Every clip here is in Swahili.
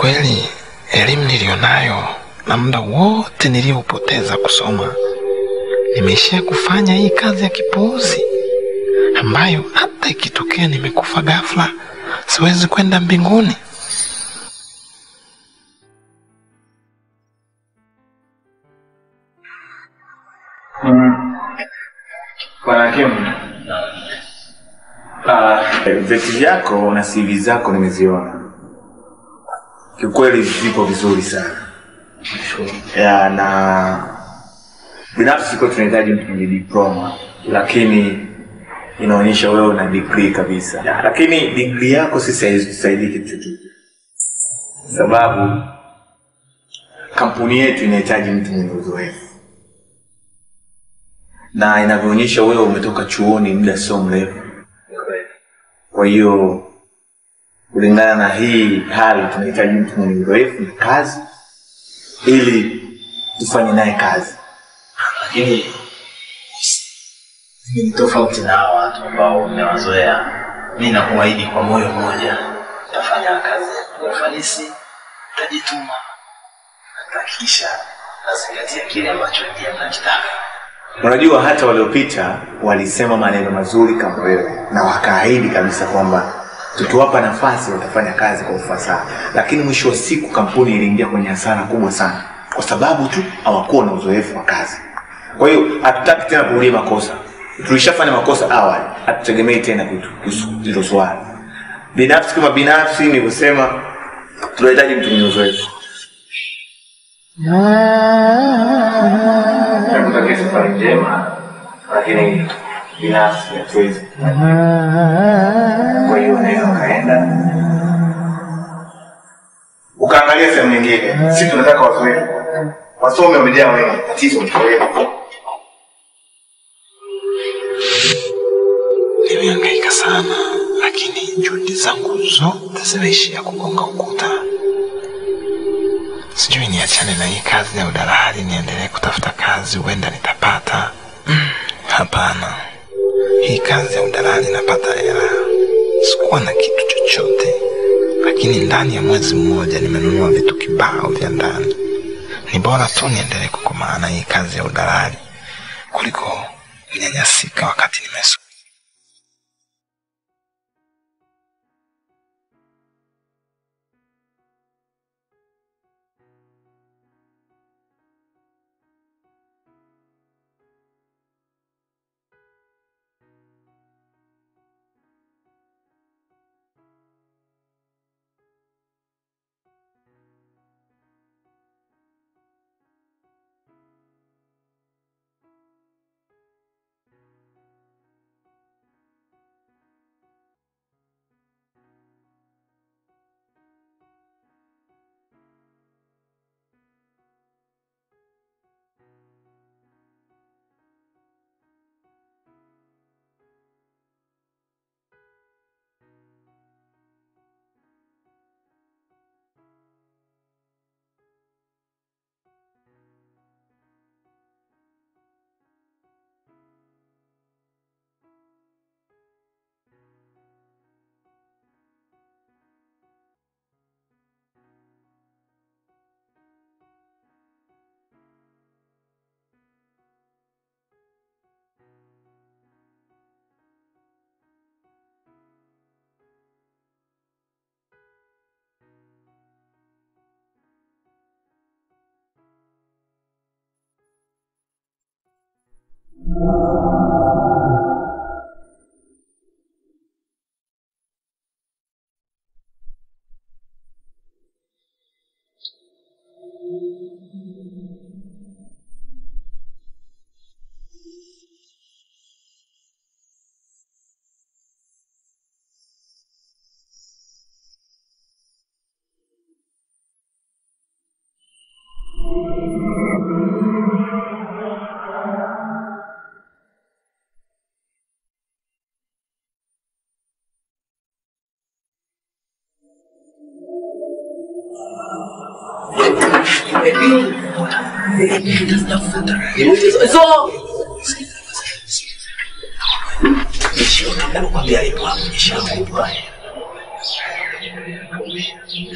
kweli elimu niliyonayo na muda wote niliyoupoteza kusoma nimeishia kufanya hii kazi ya kipuuzi ambayo hata ikitokea nimekufa ghafla siwezi kwenda mbinguni. Bwana Kim, ah, vyeti vyako na CV zako nimeziona, kiukweli vipo vizuri sana ya, na binafsi siko tunahitaji mtu mwenye diploma, lakini inaonyesha wewe una degree kabisa ya, lakini degree yako si sahizi kitu chochote, sababu kampuni yetu inahitaji mtu mwenye uzoefu na inavyoonyesha wewe umetoka chuoni muda sio mrefu. Kwa hiyo kulingana na hii hali tunahitaji mtu mwenye uzoefu na kazi ili tufanye naye kazi. lakini ni tofauti na hawa watu ambao umewazoea. Mi nakuahidi kwa moyo mmoja, nitafanya kazi kwa ufanisi, nitajituma, nitahakikisha nazingatia kile ambacho ndiye mnakitaka. Unajua, hata waliopita walisema maneno mazuri kama wewe na wakaahidi kabisa kwamba tukiwapa nafasi watafanya kazi kwa ufasaha, lakini mwisho wa siku kampuni iliingia kwenye hasara kubwa sana kwa sababu tu hawakuwa na uzoefu wa kazi. Kwa hiyo hatutaki tena kurudia makosa. Tulishafanya makosa awali, hatutegemei tena kutu- kuhusu hilo swali. Binafsi kama binafsi, nilivyosema, tunahitaji mtu mwenye uzoefu. Nakutakia safari njema, lakini binafsi hatuwezi. Kwa hiyo unaweza ukaenda ukaangalia sehemu nyingine. Sisi tunataka wazoefu, wasomi wamejaa wengi, tatizo ni wewe. Nimehangaika sana, lakini juhudi zangu zote zimeishia kugonga ukuta. Sijui niachane na hii kazi ya udalali, niendelee kutafuta kazi, huenda nitapata. Mm, Hapana, hii kazi ya udalali napata hela. Sikuwa na kitu chochote, lakini ndani ya mwezi mmoja nimenunua vitu kibao vya ndani. Ni bora tu niendelee kukomaa na hii kazi ya udalali kuliko kunyanyasika wakati nimesoma.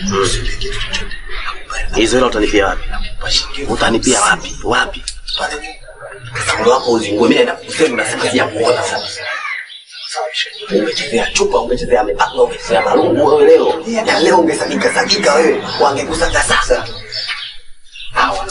Usinipe kitu chochote. Hizo hela utanipia wapi? Nakupa shilingi elfu Utanipia hamsini. wapi? Wapi? Pale juu. Ule wako uzingue, mimi naenda kusema na siku ya kuona sasa. Umechezea chupa, umechezea mipaka, umechezea marungu wewe leo. Ya leo ungesagika sagika wewe, wangekusaka sasa. Hawa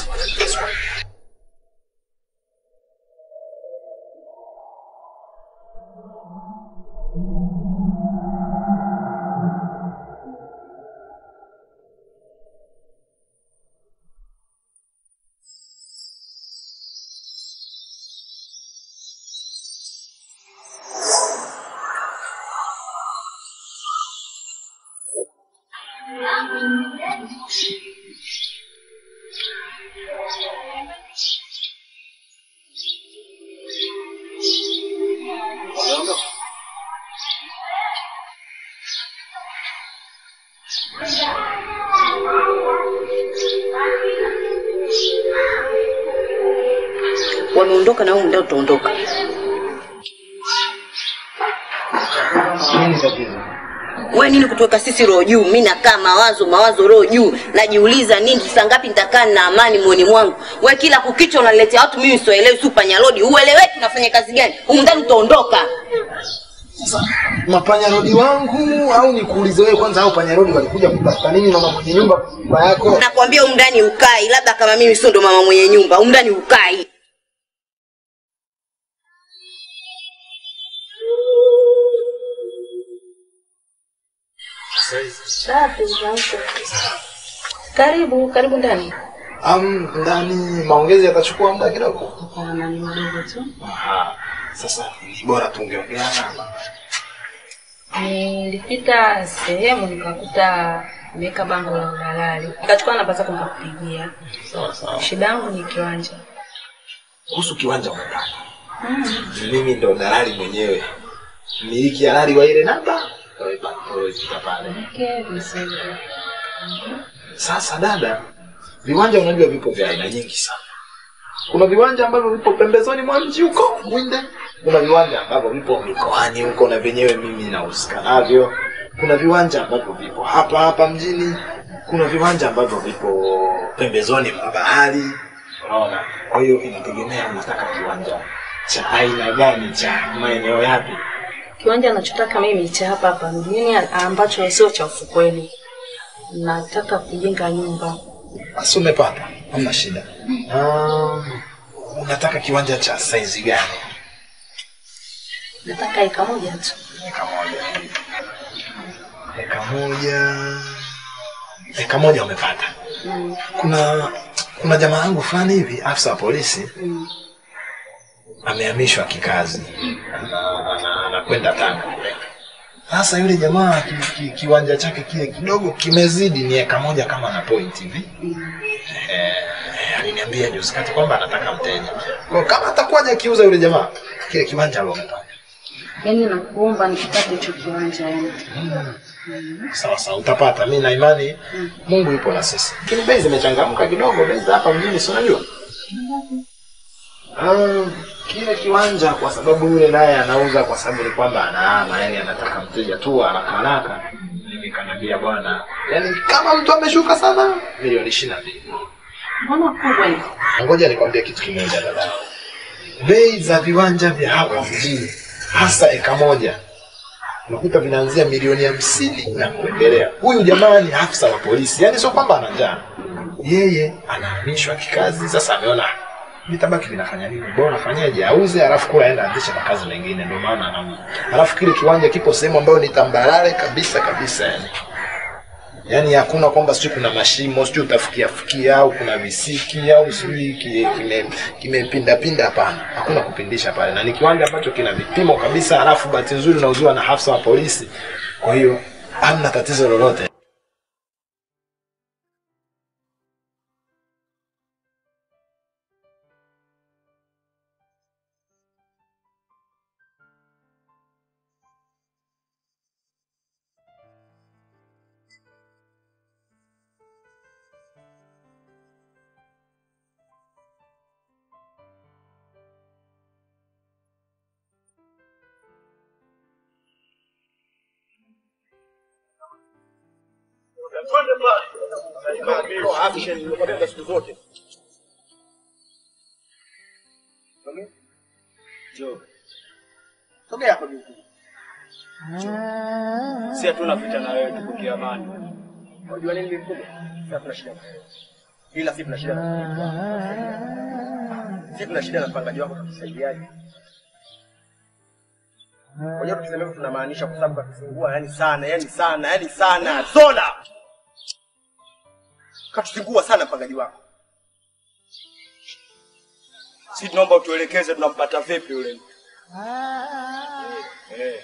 wameondoka na wewe ndio utaondoka. Nini tatizo? Wewe nini kutuweka sisi roho juu? Mimi nakaa mawazo mawazo roho juu, najiuliza nini, saa ngapi nitakaa na amani moyoni mwangu? Wewe kila kukicha unaletea watu mimi siwaelewi, si panyarodi, ueleweki unafanya kazi gani? Humu ndani utaondoka. Mapanyarodi wangu au nikuulize wewe kwanza, au panyarodi walikuja kutafuta nini na mwenye nyumba nyumba yako? Nakwambia humu ndani ukai, labda kama mimi sio ndo mama mwenye nyumba, humu ndani ukai. Safi, asante. Karibu, karibu ndani. Am, ndani maongezi yatachukua muda kidogo. Hapana, ni mdogo tu. Aha. Sasa ni bora tungeongeana. Nilipita sehemu nikakuta ameweka bango la udalali, nikachukua namba zako nikakupigia. Sawa sawa. Shida yangu ni kiwanja. Kuhusu kiwanja umepata. Mimi ndo dalali mwenyewe. Mmiliki halali wa ile namba. Unaipata pale. Okay, vizuri. Sasa dada, viwanja unajua vipo vya aina nyingi sana. Kuna viwanja ambavyo vipo pembezoni mwa mji huko Mwinde, kuna viwanja ambavyo vipo mikoani huko na vyenyewe mimi nahusika navyo. Kuna viwanja ambavyo vipo hapa hapa mjini, kuna viwanja ambavyo vipo pembezoni mwa bahari. Unaona, kwa hiyo inategemea unataka kiwanja cha aina gani, cha maeneo yapi. Kiwanja nachotaka mimi cha hapa hapa mjini ambacho sio cha ufukweni. Nataka kujenga nyumba. Basi umepata, hamna shida. Um, unataka kiwanja cha saizi gani? Nataka eka moja tu. Eka moja. Eka moja. Eka moja umepata. Mm. Kuna kuna jamaa yangu fulani hivi afisa wa polisi Mm. amehamishwa kikazi, Ana- ana- anakwenda Tanga. Sasa yule jamaa ki, ki, kiwanja chake kile kidogo kimezidi ni eka moja kama na point hivi. Eh, eh, aliniambia juzi kati kwamba anataka mteja. Kwa kama atakuwaje akiuza yule jamaa kile kiwanja alompa. Yaani nakuomba nikipate hicho kiwanja yani. Sawa sawa, utapata. Mimi na imani Mungu yupo na sisi. Lakini bei zimechangamka kidogo, bei za hapa mjini, si unajua? Ah, kile kiwanja kwa sababu yule naye anauza kwa sababu ni kwamba anahama, yani anataka mteja tu haraka haraka. Mimi kaniambia bwana, yani kama mtu ameshuka sana milioni ishirini na mbili. Mbona kubwa hivi? Ngoja nikwambie kitu kimoja dada. Bei za viwanja vya hapa mjini hasa eka moja unakuta vinaanzia milioni hamsini na kuendelea. Huyu jamaa ni afisa wa polisi, yaani sio kwamba ana njaa, yeye anahamishwa kikazi. Sasa ameona vitabaki vinafanya nini, bora afanyeje, auze, alafu kula aenda anzishe makazi mengine, ndio maana anauza. Alafu kile kiwanja kipo sehemu ambayo ni tambarare kabisa kabisa, yani yaani hakuna kwamba sijui kuna mashimo sijui utafikia fikia au kuna visiki au sijui ki- kime- kimepinda pinda. Hapana, hakuna kupindisha pale, na ni kiwanja ambacho kina vipimo kabisa, halafu bahati nzuri unauziwa na hafsa wa polisi, kwa hiyo hamna tatizo lolote. Sogea hapo juu. Si hatuna vita na wewe, tuko kiamani. Unajua nini mkubwa? Si hatuna shida na wewe. Ila si tuna shida na si tuna shida na mpangaji wako tukusaidiaje? Unajua tukisema hivyo tunamaanisha kwa sababu katufungua yani sana, yani sana, yani sana. Zola! Katufungua sana mpangaji wako. Si tunaomba utuelekeze tunampata vipi yule mtu. Eh.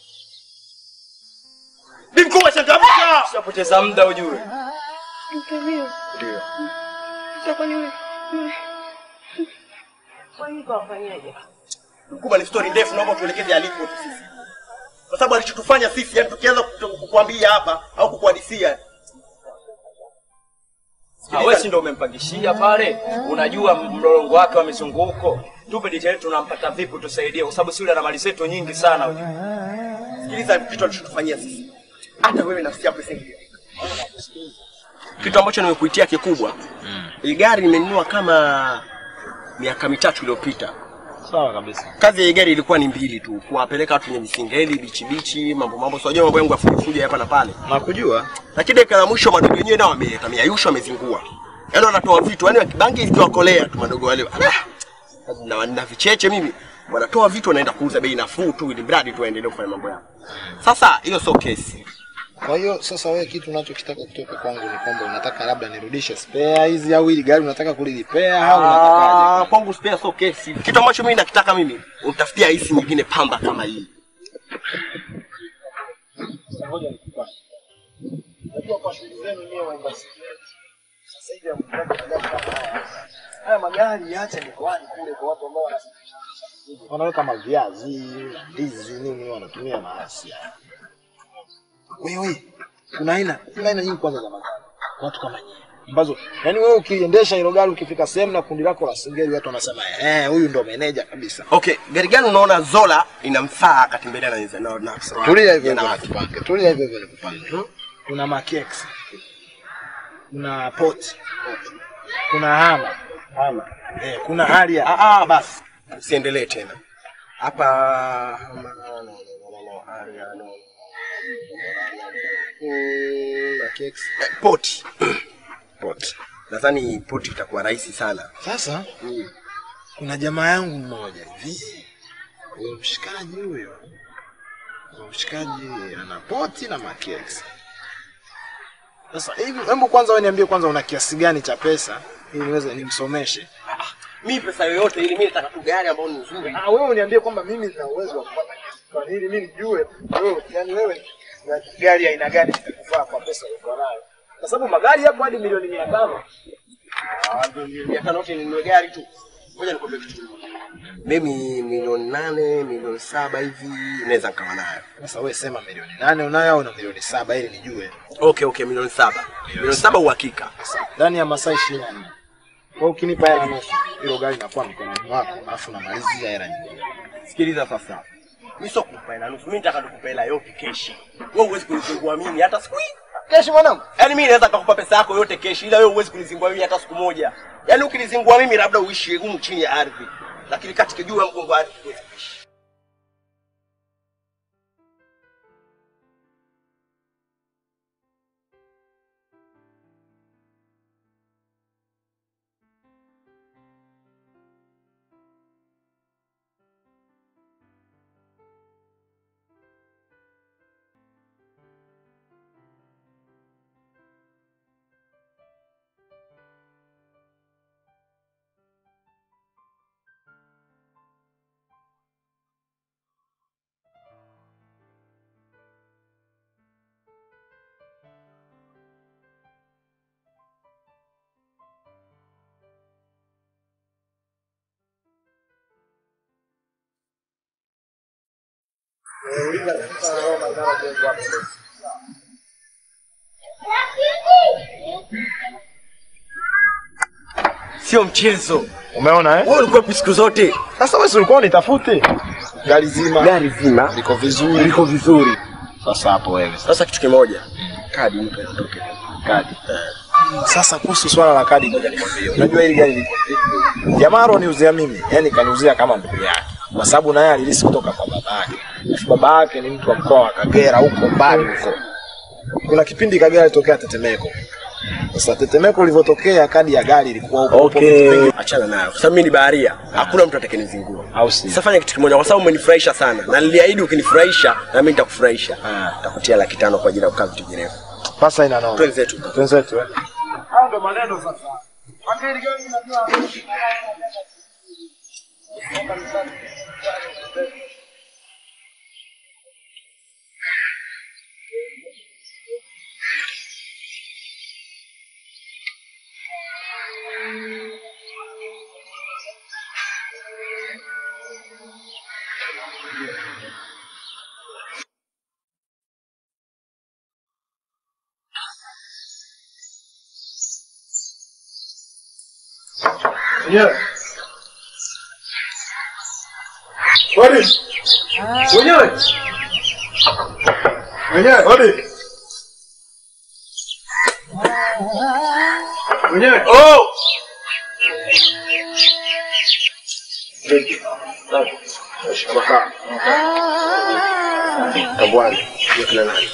Bi mkubwa changamka! Usipoteza muda ujue. Ndio. Ndio. Sasa kwani yule yule kwa nini kawafanyaje? Mkubwa ni story ndefu, naomba tuelekeze alipo tu sisi. Kwa sababu alichotufanya sisi, yani tukianza kutu- kukuambia hapa au kukuhadisia. Ah, wewe si ndio umempangishia pale? Unajua mlolongo wake wa mizunguko. Tupe detail tunampata vipi tusaidie kwa sababu si yule ana mali zetu nyingi sana huyu. Sikiliza kitu alichotufanyia sisi. Hata wewe nafsi yako isingie. Kitu ambacho nimekuitia kikubwa. Hii gari nimenunua kama miaka mitatu iliyopita. Sawa kabisa. Kazi ya hii gari ilikuwa ni mbili tu, kuwapeleka watu kwenye visingeli, bichi bichi, mambo mambo. So unajua mambo yangu ya fuji fuji hapa na pale. Nakujua. Lakini dakika ya mwisho madogo wenyewe nao wameyayusha wamezingua. Yaani wanatoa vitu, yaani bangi ikiwakolea tu madogo wale. Ah, na, na vicheche mimi wanatoa vitu wanaenda kuuza bei nafuu tu ili mradi tu waendelee kufanya mambo yao. Sasa hiyo sio kesi. Kwa hiyo sasa wewe kitu unachokitaka kutoka kwangu ni kwamba unataka labda nirudishe spare hizi au hili gari unataka kulilipea au unatakaje? Ah, kwangu spare sio kesi. Kitu ambacho mimi nakitaka mimi, unitafutia hisi nyingine pamba kama hii. Ngoja nikupate. Najua kwa shughuli zenu nyewe waimba sasa hivi hamtaki magari kama haya. Haya magari yaache mikoani kule kwa watu ambao wana- wanaweka maviazi, ndizi nini wanatumia maasi haya. Wewe kuna aina kuna aina nyingi kwanza za magari. Watu kama nyinyi ambazo yani wewe ukiendesha hilo gari ukifika sehemu na kundi lako la singeli watu wanasema eh huyu ndo meneja kabisa. Okay, gari gani unaona Zola inamfaa akatembelea na na, na, na Tulia hivyo na hivyo watu? nikupange. Tulia hivyo hivyo nikupange. Kuna Makex. Kuna Port. Kuna Hama. Hama. Eh, kuna Aria. Ah, ah, basi usiendelee tena hapa. no, no, no, no, no, Aria, no. Mm, Makex. eh, Poti Poti, nadhani poti itakuwa rahisi sana. Sasa kuna jamaa yangu mmoja hivi. Huyo mshikaji huyo. Huyo mshikaji ana Port na Makex. Sasa hivi hebu kwanza wewe niambie kwanza una kiasi gani cha pesa ili niweze nimsomeshe. Mi pesa yoyote ili mi nataka tu gari ambayo ni nzuri. Ah, wewe uniambie kwamba mimi nina uwezo wa kupata kiasi fulani ili mimi nijue wewe, yani wewe na gari aina gani itakufaa kwa pesa uliyokuwa nayo, kwa sababu magari yapo hadi milioni mia tano. Ah, ndio mia tano yote ninunue gari tu. Ngoja nikwambie kitu kimoja. Mimi milioni nane, milioni saba hivi naweza nikawa nayo. Sasa wewe sema milioni nane unayo au na milioni saba ili nijue Okay, okay, milioni saba. Milioni saba uhakika. ndani ya masaa ishirini na nne. Kwa hiyo ukinipa hela nusu, hilo gari linakuwa mikononi mwako, alafu namalizia hela nyingine. Sikiliza sasa. Mimi sio kukupa hela nusu, mimi nataka nikupe hela yote keshi. Wewe huwezi kunizingua mimi hata siku hii. Keshi mwanangu. Yaani mimi naweza kukupa pesa yako yote keshi, ila wewe huwezi kunizingua mimi hata siku moja. Yaani ukinizingua mimi labda uishi humu chini ya ardhi. Lakini katika juu ya mgongo wa ardhi huwezi kuishi. Sio mchezo. Umeona eh? Wewe ulikuwa wapi siku zote? Sasa wewe si ulikuwa unitafute gari zima Gari zima liko vizuri, liko vizuri. Sasa hapo wewe Sasa kitu kimoja, kadi nipe nitoke. kadi. Sasa kuhusu swala la kadi, ngoja nikwambie. Unajua hili gari liko vipi? Jamaa aloniuzia mimi, yani kaniuzia kama ndugu yake, kwa sababu naye alilisi kutoka kwa baba yake. Alafu baba yake ni mtu wa mkoa wa Kagera, huko mbali huko. Kuna kipindi Kagera ilitokea tetemeko. Sasa tetemeko lilivyotokea, kadi ya gari ilikuwa huko. Okay, achana nayo. Kwa sababu mimi ni baharia, hakuna mtu atakayenizingua. Au si? Sasa fanya kitu kimoja, kwa sababu umenifurahisha sana na niliahidi ukinifurahisha na mimi nitakufurahisha. Nitakutia laki tano kwa ajili ya kukaa vitu virefu. Pasa ina noma. Twenzetu. Twenzetu eh. Hayo ndo maneno sasa. Mwenyewe. Odi. Mwenyewe. Mwenyewe. Odi. Mwenyewe. Oh. Kabwani. Ndio kila nani?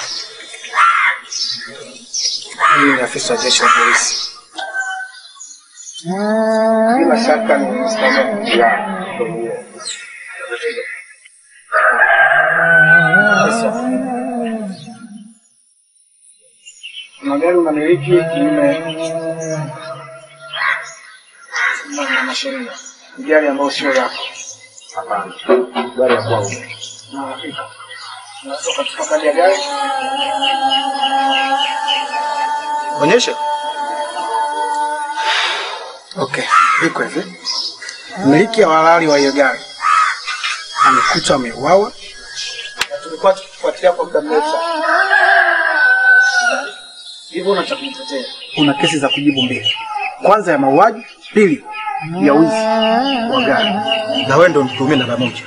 Mimi ni afisa wa jeshi la polisi. Bila shaka ni mstahiki ya magari unamiliki kinyume na- na sheria, Ni gari ambayo sio yako. Hapana, gari ya kwangu. Na hakika unaweza ukachukua kadi ya gari onyesha. Okay, iko hivi. Mmiliki wa halali wa hiyo gari amekutwa ameuawa, na tulikuwa tukifuatilia kwa muda mrefu sana. Hivyo una cha kumtetea. Una kesi za kujibu mbili, kwanza ya mauaji, pili ya wizi wa gari, na wewe ndio mtuhumiwa namba moja.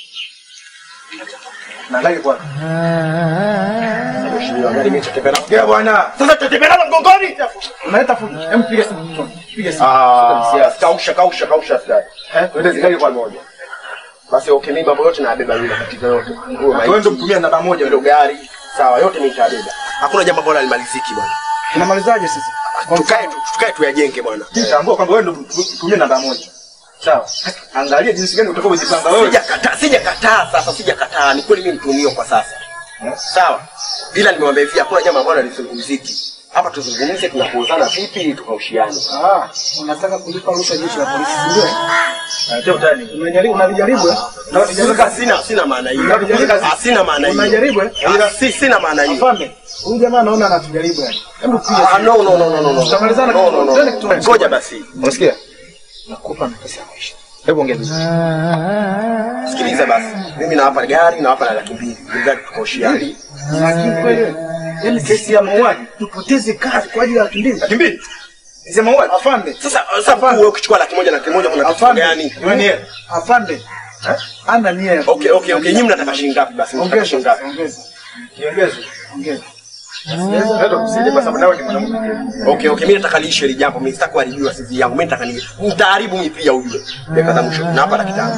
Nadhani bwana. Mheshimiwa, gari imetembea na Gea bwana. Sasa tutatembea na mgongoni. Unaleta fujo. Hem piga simu. Piga simu. Ah, kausha kausha kausha askari. Eh, twende zikali kwa moja. Basi okay, mimi mambo yote nabeba mimi matatizo yote. Wewe ndio mtumia namba moja ndio gari. Sawa, yote mimi nitabeba. Hakuna jambo ambalo halimaliziki bwana. Tunamalizaje sasa? Tukae tu, tukae tuyajenge bwana. Tambua kwamba wewe ndio mtumia namba moja. Sawa. Angalia jinsi gani utakavyojipanga wewe. Sijakataa, sijakataa sasa, sijakataa. Ni kweli mimi mtumio kwa sasa. Sawa. Ila nimewambia hivi hakuna jambo ambalo halizungumziki. Hapa tuzungumze tunakuuzana vipi ili tukaushiane. Ah, unataka kulipa rushwa jeshi la polisi, si ndio? Ndio utani. Unajaribu unavijaribu eh? Sina sina sina maana hiyo. Ah, Sina maana hiyo. Unajaribu eh? Ah, si sina maana hiyo. Afande, huyu jamaa anaona anatujaribu yani. Hebu piga. Ah, no no no no no no. Tutamalizana No, no, no. Twende kitu. Ngoja basi. Unasikia? Nakupa nafasi ya maisha. Hebu ongea vizuri. Sikiliza basi. Mimi nawapa gari nawapa na laki mbili. Ili tukaushiane. Lakini kweli yani kesi ya mauaji tupoteze kazi kwa ajili ya laki mbili. Laki mbili? Kesi ya mauaji? Afande. Sasa sasa wewe ukichukua laki moja na laki moja kuna tatizo gani? Afande. Afande. Ana nia ya Okay, okay, okay. Nyinyi mnataka shilingi ngapi basi? Mnataka Ongeza, shilingi ngapi? ongeza. Kiongeze. Ongeza. Hata kusije kwa sababu nawe ni mwanamke. Okay, okay, mimi nataka liishe hili jambo. Mimi sitaki kuharibiwa sisi yangu. Mimi nataka ni nitaharibu mimi pia ujue. Dakika za mwisho. Na hapa laki tano.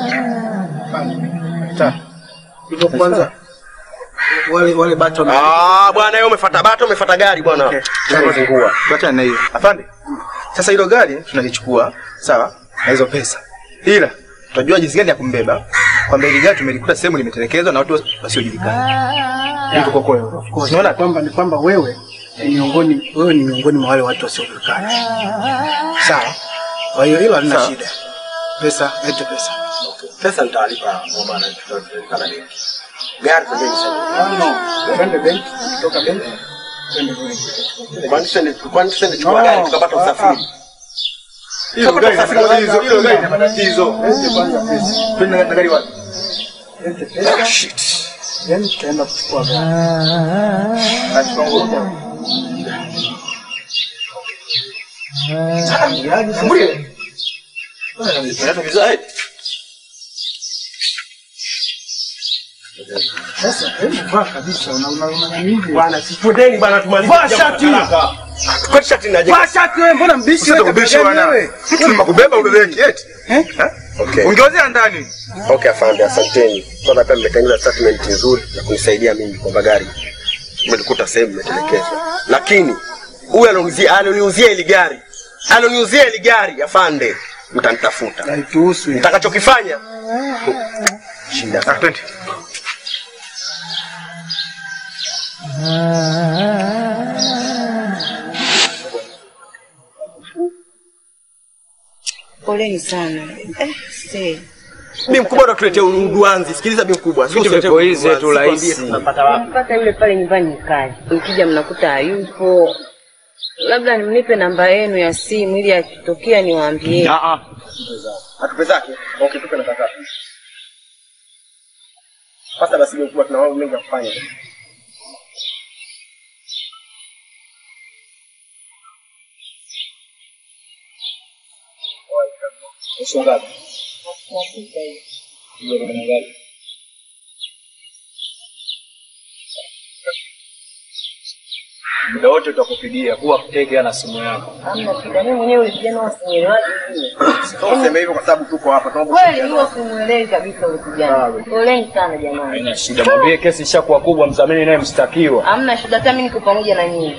Hivyo kwanza wale wale bato na Ah, bwana wewe umefuata bato, umefuata gari bwana. Tunazingua. Bato na hiyo. Afande. Sasa hilo gari tunalichukua, sawa? Na hizo pesa. Ila tutajua jinsi gani ya kumbeba. Kwamba ile gari tumelikuta sehemu limetelekezwa na watu wasiojulikana. Hivyo kwa kweli. Unaona kwamba ni kwamba wewe ni miongoni wewe ni miongoni mwa wale watu wasiojulikana. Sawa? Kwa hiyo hilo halina shida. Pesa, lete pesa. Pesa nitalipa kwa maana tutalipa na benki. Gari pembeni sana. Twende benki, kutoka benki. Twende benki. Kwani sende kwani sende chukua gari tukapata usafiri. Hilo gari lina matatizo, hilo gari lina matatizo. Lete kwanza pesa. Twende na gari wapi? Lete pesa. Shit. Yaani tutaenda kuchukua gari. Achukua nguo. Mburi. Unaleta vizuri. Sasa hebu vaa kabisa, una una una nini? Bwana, sifundeni bwana, tumalize. Vaa jambo shati. haraka. Kwa shati naje. Vaa shati wewe, mbona mbishi wewe? Usitakubisha kabla gani bwana. wewe? Mtu nimekubeba ubebeki eti. Eh? Okay. Ungeozea ndani. Okay, afande, asanteni. Kwanza pia mmetengeneza statement nzuri ya kunisaidia mimi kwamba gari umelikuta sehemu imetelekezwa, lakini huyu aloniuzia aloniuzia ili gari aloniuzia ili gari afande, mtanitafuta. Haituhusu. ya. Mtakachokifanya shinda. Ah, twende. Poleni sana. Eh, see. Bi mkubwa ndo tuletea uduanzi. Sikiliza bi mkubwa. Sio Vitu vipo hizi tu rahisi. Mpaka yule pale nyumbani mkaji. Mkija mnakuta hayupo. Labda mnipe namba yenu ya simu ili akitokea niwaambie. Ah ah. Atupe zake. Okay, tupe namba zake. Sasa basi bi mkubwa tuna mambo mengi ya kufanya. Nusu ngapi? Muda wote utakupigia kuwa mtege na simu yako. Hamna shida. Mimi mwenyewe yule kijana wasimuelewaje vile. Sio useme hivyo kwa sababu tuko hapa. Tunaomba Kweli mimi wasimuelewi kabisa yule kijana. Poleni sana jamani. Haina shida, mwambie kesi ishakuwa kubwa, mdhamini naye mshtakiwa. Hamna shida, hata mimi niko pamoja na nyinyi.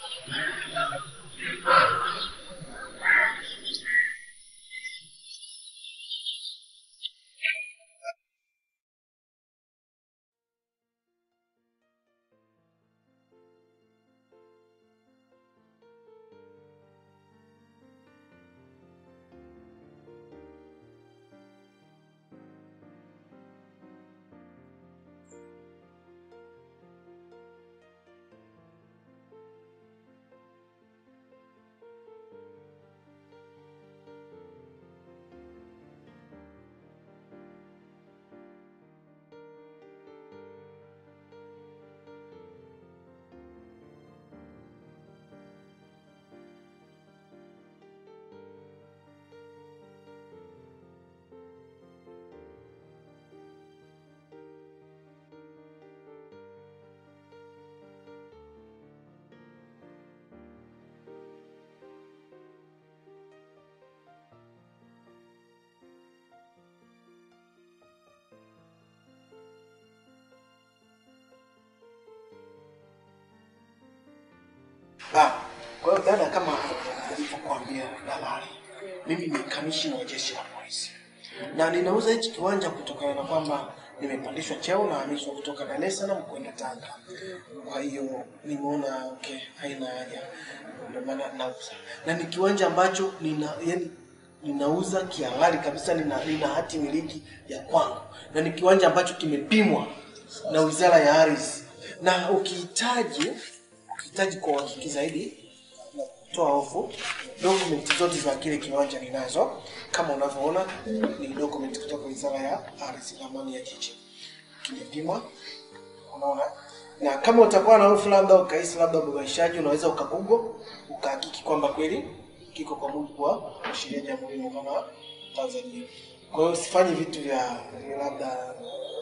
Ah, kwa hiyo dada, kama nilivyokuambia dalali, mimi ni kamishina wa jeshi la polisi na ninauza hichi kiwanja kutokana na kwamba nimepandishwa cheo na hamishwa kutoka Dar es Salaam kwenda Tanga. Kwa hiyo nimeona okay, haina haja, ndio maana nauza, na ni kiwanja ambacho nina yani ninauza kihalali kabisa, nina, nina hati miliki ya kwangu, na ni kiwanja ambacho kimepimwa na Wizara ya Ardhi, na ukihitaji ukihitaji kwa uhakiki zaidi na kutoa hofu, dokumenti zote za kile kiwanja ninazo, kama unavyoona ni dokumenti kutoka Wizara ya Ardhi, ramani ya jiji kimepimwa, unaona. Na kama utakuwa na hofu labda ukahisi labda ubabaishaji, unaweza ukagoogle ukahakiki kwamba kweli kiko kwa mujibu wa sheria ya Jamhuri ya Muungano wa Tanzania. Kwa hiyo usifanye vitu vya labda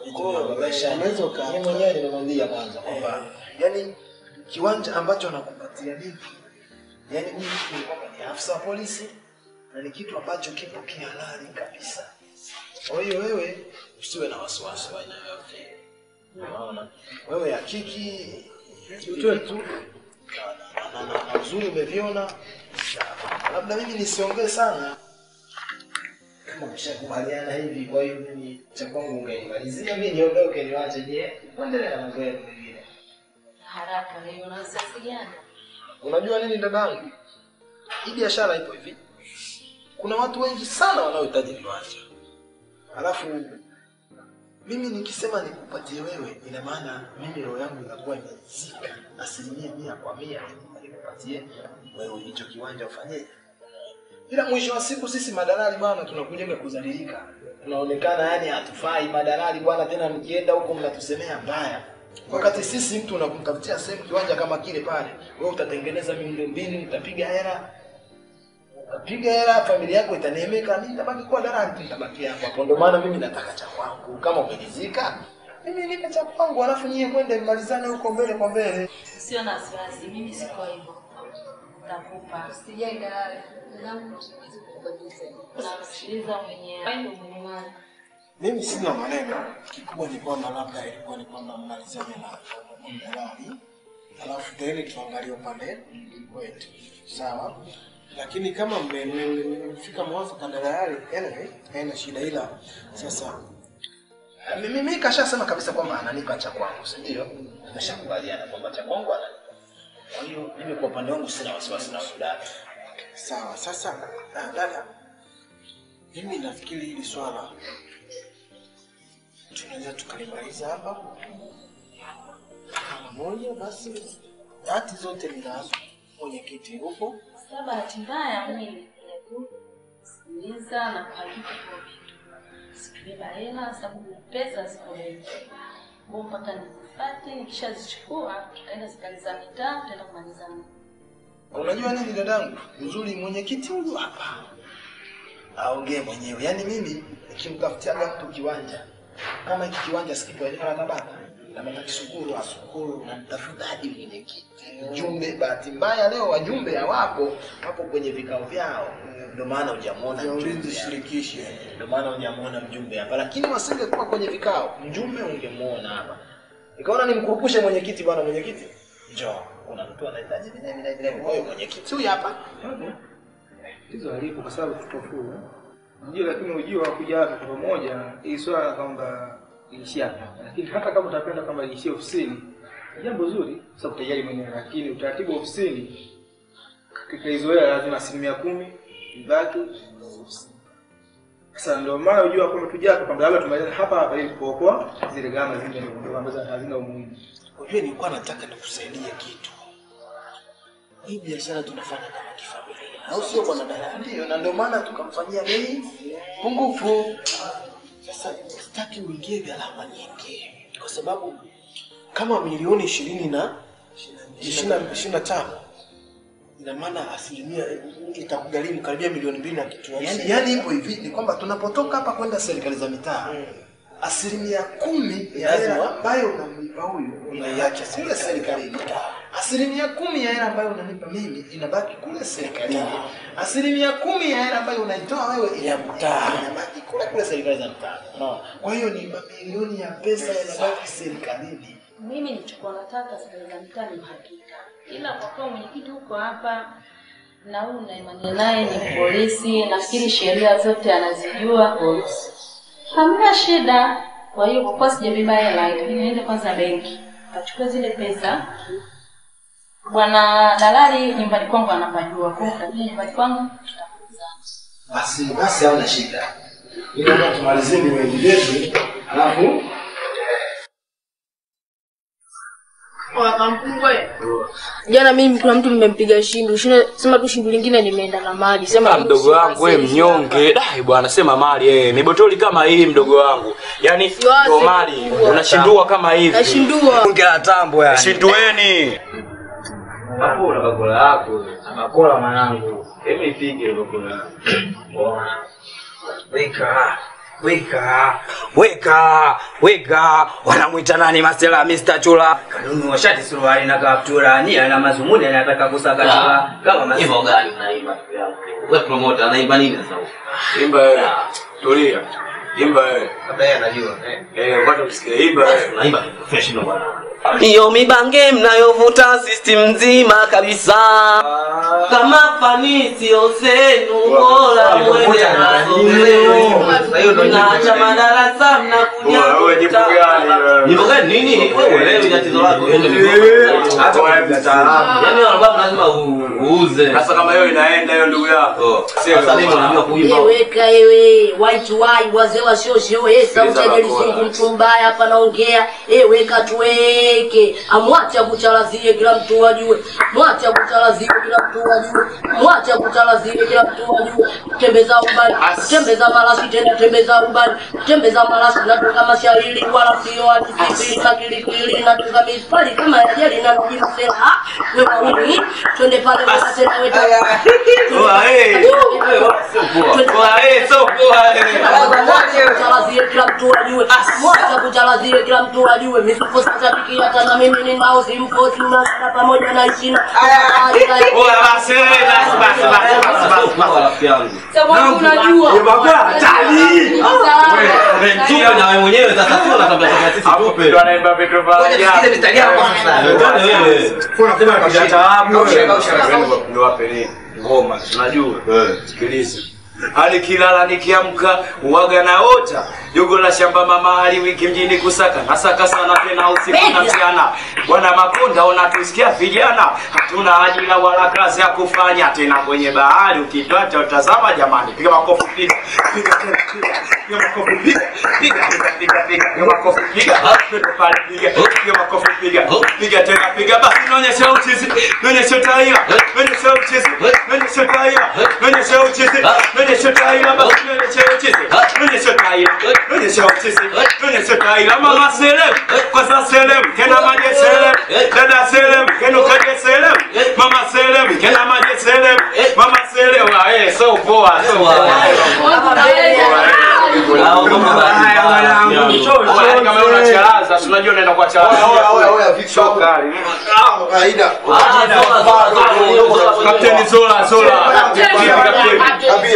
unaweza uka Mimi mwenyewe nimemwambia kwanza kwamba yani kiwanja ambacho anakupatia mimi yani huyu mtu ni kwamba ni afisa wa polisi na ni kitu ambacho kipo kihalali kabisa. Kwa hiyo wewe usiwe na wasiwasi wa aina yoyote. Unaona? Wewe hakiki ujue tu na- na- na- na uzuri umeviona. Sawa. Labda mimi nisiongee sana kama mshakubaliana hivi, kwa hiyo mimi cha kwangu ungenimalizia mimi niondoke niwache, je, uendelee na mambo yenu mengine. Haraka leo na sasa gani? Unajua nini dadangu, hii biashara ipo hivi, kuna watu wengi sana wanaohitaji viwanja, alafu mimi nikisema nikupatie wewe, ina maana mimi roho yangu inakuwa imezika asilimia mia kwa mia nikupatie wewe hicho kiwanja ufanyeje. Ila mwisho wa siku sisi madalali bwana, tunakujaga kudhalilika, tunaonekana yani hatufai madalali bwana, tena mkienda huko mnatusemea mbaya wakati sisi mtu unakumtafutia sehemu kiwanja kama kile pale, wewe utatengeneza miundo mbinu, utapiga hela, utapiga hela, familia yako itaneemeka, mimi nitabaki kuwa dalali tu, nitabaki hapo hapo. Ndio maana mimi nataka cha kwangu. Kama umelizika mimi nipe cha kwangu alafu nyie kwende mmalizane huko mbele kwa mbele Sio na wasiwasi, mimi siko hivyo. Nitakupa. Sijai dalali. Zangu siwezi kukubadilisha. Nasikiliza mwenyewe. Wewe ndio mwenye mali. mimi sina maneno kikubwa ni kwamba labda ilikuwa ni kwamba mmalizane na dalali alafu tena tuangalie upande wetu sawa lakini kama mme- mme- mme- mmefika mwafaka na dalali anyway haina shida ila sasa Mimi mimi kashasema kabisa kwamba ananipa cha kwangu, si ndio? Tumeshakubaliana kwamba cha kwangu ananipa. Kwa hiyo mimi kwa upande wangu sina wasiwasi na huyu dada. sawa sasa ah, dada mimi nafikiri hili swala tunaweza tukalimaliza hapa mara moja basi hati zote ninazo mwenyekiti hupo Sasa bahati mbaya mimi nilikuja tu kusikiliza na kuandika kwa vitu. Sikubeba hela sababu pesa ziko benki. Kwa mpaka nizipate, nikishazichukua tutaenda serikali za mitaa, tutaenda kumalizana. Unajua nini dadangu? Uzuri mwenyekiti huyu hapa aongee mwenyewe. Yaani mimi nikimtafutiaga mtu kiwanja kama hiki kiwanja sikipo eneo la Tabata na matakisukuru asukuru na mtafuta hadi mwenyekiti mjumbe. Bahati mbaya leo wajumbe hawapo, wapo kwenye vikao vyao, ndio maana hujamuona mjumbe shirikishi, ndio maana hujamuona mjumbe hapa. Lakini wasingekuwa kwenye vikao, mjumbe ungemuona hapa. Nikaona nimkurupushe mwenyekiti, bwana mwenyekiti, njoo, kuna mtu anahitaji vile vile vile. Kwa hiyo mwenyekiti huyu hapa Hizo alipo kwa sababu tutofua. Ndio, lakini ujio wa kuja hapa kwa pamoja, hii swala kwamba iishie hapa. Lakini hata kama utapenda kwamba iishie ofisini, ni jambo zuri, kwa sababu utajali mwenyewe, lakini utaratibu wa ofisini katika hizo hela lazima asilimia kumi ibaki ofisini. Sasa ndio maana ujua kwamba tuja hapa kwamba labda tumalize hapa hapa ili kuokoa zile gharama zingine ndogo ndogo ambazo hazina umuhimu. Unajua nilikuwa nataka nikusaidie kitu. Hii biashara tunafanya kama kifamilia, au sio bwana Dala? ndio, na ndio maana tukamfanyia bei pungufu. Sasa sitaki uingie gharama nyingi, kwa sababu kama milioni ishirini na ishirini na tano ina maana asilimia itakugharimu karibia milioni mbili na kitu. Yani, yani ipo hivi ni kwamba tunapotoka hapa kwenda serikali za mitaa asilimia kumi ya Lazima. hela ambayo unamlipa huyu unaiacha kule serikalini. Asilimia kumi ya hela ambayo unanipa mimi inabaki kule serikalini. Asilimia kumi ya hela ambayo unaitoa wewe ya mtaa inabaki kule kule serikali za mtaa. Unaona? Kwa hiyo ni mamilioni ya pesa yanabaki serikalini. Mimi nilichokuwa nataka serikali za mitaa ni uhakika, ila kwa kuwa mwenyekiti huko hapa na huyu naimani naye ni polisi, nafikiri sheria zote anazijua, hamna shida. Kwa hiyo kwa kuwa sijabeba hela, itabidi niende kwanza benki kachukua zile pesa. Bwana dalali nyumbani kwangu anapajua, kwa hiyo utajua nyumbani kwangu Basi basi hauna shida. Ili kama tumalizie vinywaji vyetu, alafu Jana mimi kuna mtu mmempiga shindu, shindu sema tu shindu lingine limeenda na maji. Sema Ah, mdogo wangu we mnyonge dai bwana sema mali eh mibotoli kama hii mdogo wangu yaani ndo mali unashindua kama hivi Nashindua. unge la tambo yani shindueni Hapo una bakula yako. Bakula mwanangu. Hebu ipige bakula. Weka, weka, weka, weka. Wanamwita nani Masela Mr. Chula? Kanunua shati suruali na kaptura. Nia na mazumuni anataka kusaka chula. Kama Mas- Hivyo gani unaimba ndugu yangu? Wewe promoter anaimba nini sasa? imba wewe tulia imba wewe Labda yeye anajua. eh upate kusikia imba wewe Unaimba professional bwana. Hiyo mibange mnayovuta system nzima kabisa. Kama fanisi zenu bora mwende nazo leo. Mnaacha madarasa mnakuja wewe jibu gani wewe Nyimbo gani nini? Wewe uelewi tatizo lako. hata wewe mtaalamu Yaani albamu lazima u- uuze. sasa kama hiyo inaenda hiyo ndugu yako Sasa mimi naambiwa kuimba. Weka ewe white wai wazee wasiosio eh sauti ya Jelisingu mtu mbaya hapa naongea eh weka tuweke amwache akuchalazie kila mtu ajue mwache akuchalazie kila mtu ajue mwache akuchalazie kila mtu ajue tembeza ubani tembeza malasi tena tembeza ubani tembeza malasi natoka mashairi wala sio hadi kipili na kilipili natoka mipali kama ya jeli na mjini sela ah wewe nini twende pale weka tena weka Oa, eh. Oa, eh, so poa, eh. kuchalazie kila mtu ajue. Mwacha kuchalazie kila mtu ajue. Misipo shabiki hata na mimi ni nao simfosi unasana pamoja na ishina. Oya basi, basi, basi, basi, basi, basi. rafiki yangu. Sababu unajua. Tupe na wewe mwenyewe sasa tu unatambia kama sisi tupe. Ndio anaimba vitu vya ajabu. mistari yako kwanza. Wewe. Unasema Kausha taabu. Niwape nini? Ngoma, unajua? Sikiliza. hadi kilala nikiamka uwaga naota jogo la shamba mama hali wiki mjini kusaka nasaka sana tena usiku na mchana bwana makonda unatusikia vijana hatuna ajira wala kazi ya kufanya tena kwenye bahari ukitwacha utazama jamani piga makofi piga piga tena piga piga makofi piga piga piga piga piga piga makofi piga Twende pale piga piga makofi piga piga tena piga basi naonyesha uchizi naonyesha utaila naonyesha uchizi naonyesha utaila naonyesha uchizi naonyesha utaila basi naonyesha uchizi naonyesha utaila naonyesha uchizi naonyesha utaila mama selem kwa sasa selem kena maje selem dada selem kena kaje selem mama selem kena maje selem mama selem wa eh so poa so poa kama unacharaza si unajua unaenda kwa charaza shokari kapteni zola zola vipi kapteni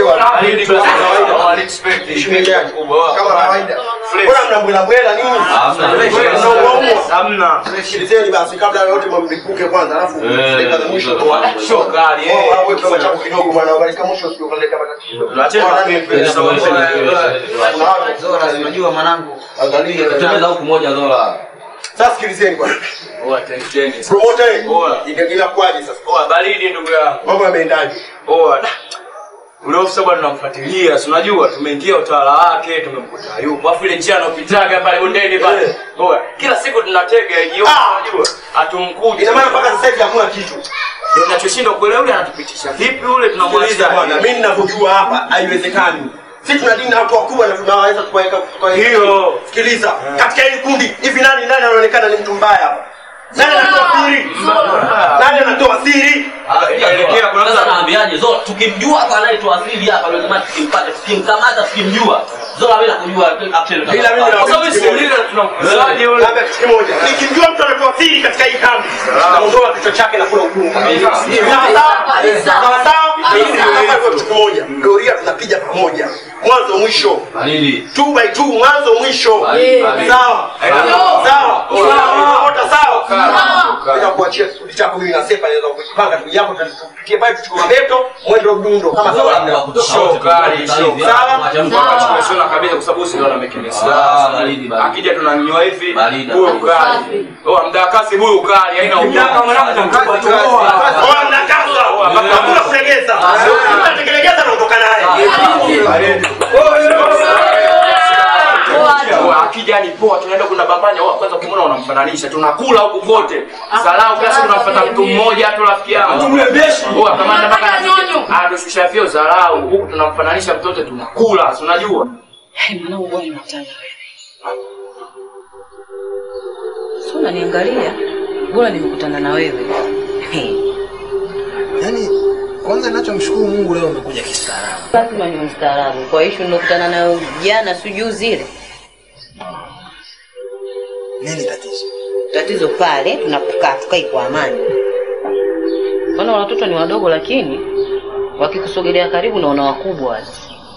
hamna Sikilizeni basi kabla ya yote mlipuke kwanza alafu dakika za mwisho shokari Oh, hapo kidogo chako kidogo bwana ukalika mwisho sio kaleta Zora, unajua mwanangu. Angalia, tutembeza huku moja Zora. Sasa sikilizeni bwana. Oa teni Promoter. Ina- Inakuwaje sasa? Oa baridi ndugu yangu. Mambo yameendaje? Oa. Ule ofisa bwana tunamfuatilia, si unajua tumeingia utawala wake, tumemkuta yupo. Alafu ile njia anopitaga pale bondeni pale. Oa. Kila siku tunatega jioni, unajua. Hatumkuti. Ina maana mpaka sasa hivi hakuna kitu. Ndio tunachoshindwa kuelewa yule anatupitisha vipi ule Sikiliza tunamwacha bwana, mimi ninavyojua hapa haiwezekani. Sisi tuna dini na watu wakubwa na tunaweza kuweka kwa Hiyo. Sikiliza, katika hili kundi hivi nani nani anaonekana ni mtu mbaya hapa? Nani anatoa siri? Nani anatoa siri? Inaelekea kuna Sasa naambiaje Zora, tukimjua hapa anayetoa asili hapa ndio jamaa tukimpata, tukimkamata tukimjua. Zora bila kujua actually. Bila mimi na Kwa sababu sisi ndio tunamkuzaje yule. Labda kitu kimoja. Nikimjua mtu anatoa siri katika hii kambi, naondoa kichwa chake na kula ukungu. Sawa sawa? Sawa sawa? Hapa kwa kitu kimoja. Doria tunapiga pamoja. Mwanzo mwisho. Nini? Two by two mwanzo mwisho. Baridi. Sawa. Sawa. Sawa. Sawa. Wote sawa. Bila kuachia kikundi chako mimi na Sefa naweza kujipanga tu japo tupitie pale tuchukue mabeto mwendo mdundo kama sawa. Shokari, shokari. Sawa. Tumeshona kabisa kwa sababu sisi ndio tunamekemesa. Akija tunanywa hivi, huyu kali. Oh, mdakasi huyu kali, haina ubaya. Oa mnakaza. Hakuna kulegeza. Unatekeleza na kutoka naye. Oa, akija ni poa, tunaenda kuna bambanya. Oa, kwanza ukimwona unamfananisha, tunakula huku kote. Salau kila siku tunafuata mtu mmoja tu rafiki yangu. Tumlembeshi. Oa, kama nataka Ah, tushusha vyo dharau. Huku tunamfananisha mtoto tunakula, si unajua? Hey, mwanangu bwana nataka Sio unaniangalia? Bora nimekutana na wewe. Hey. Yaani kwanza ninachomshukuru Mungu leo umekuja kistaarabu. lazima ni mstaarabu kwa ishu nilokutana nayo jana si juzi ile Nini tatizo? tatizo pale tunapokaa tukai kwa amani maana watoto ni wadogo lakini wakikusogelea karibu naona wakubwa wale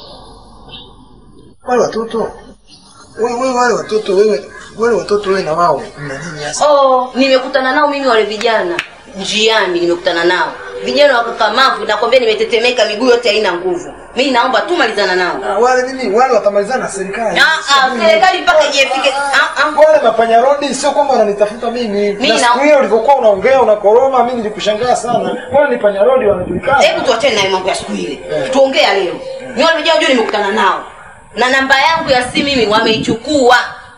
Wale watoto wewe wewe wale watoto wewe wale watoto wewe na wao mna nini hasa? oh, nimekutana nao mimi wale vijana njiani nimekutana nao vijana wakakamavu nakwambia nimetetemeka miguu yote haina nguvu mi naomba tu malizana nao Ah, wale nini wale watamalizana na serikali. Ah, ah, serikali mpaka ijefike ah, ah. Wale mafanya rodi sio kwamba wananitafuta mimi. Mimi Na na- siku hiyo ulivyokuwa unaongea unakoroma mimi nilikushangaa sana. Wale ni panya rodi wanajulikana. hebu tuachane naye mambo ya siku ile tuongea leo mi wale vijana juu nimekutana nao na namba yangu ya simu mimi wameichukua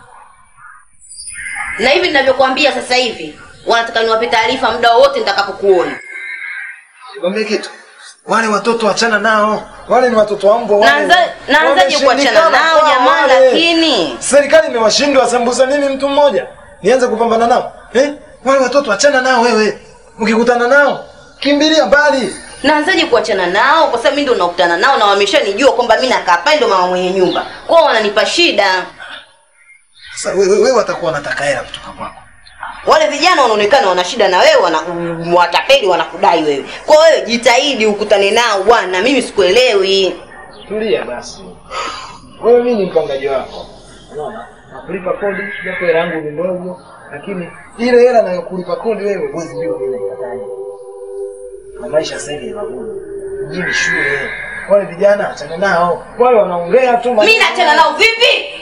na hivi ninavyokuambia sasa hivi wanataka niwape taarifa muda wowote nitakapokuona Nikwambie kitu. Wale watoto wachana nao. Wale ni watoto wa mbwa wale. Naanza- naanzaje kuachana Wameshindikana nao kwa jamaa, wale. lakini? serikali imewashindwa sambusa nini mtu mmoja? Nianze kupambana nao? Eh? Wale watoto wachana nao wewe. Ukikutana nao kimbilia mbali. naanzaje kuachana nao kwa sababu mimi ndo nakutana nao na wameshanijua kwamba mimi nakaa pale ndo mama mwenye nyumba kwao wananipa shida Sasa wewe wewe watakuwa wanataka hela kutoka kwako. wale vijana wanaonekana wana shida na wewe wana watapeli wanakudai wewe kwa wewe jitahidi ukutane nao bwana mimi sikuelewi Tulia basi. Wewe mimi ni mpangaji wako. Unaona? Nakulipa kodi japo hela yangu ni ndogo, lakini ile hela nayokulipa kodi wewe huwezi jua vile ikataje. Na maisha sasa hivi ni magumu. Mjini shule. Wale vijana achana nao. Wale wanaongea tu mi naachana nao vipi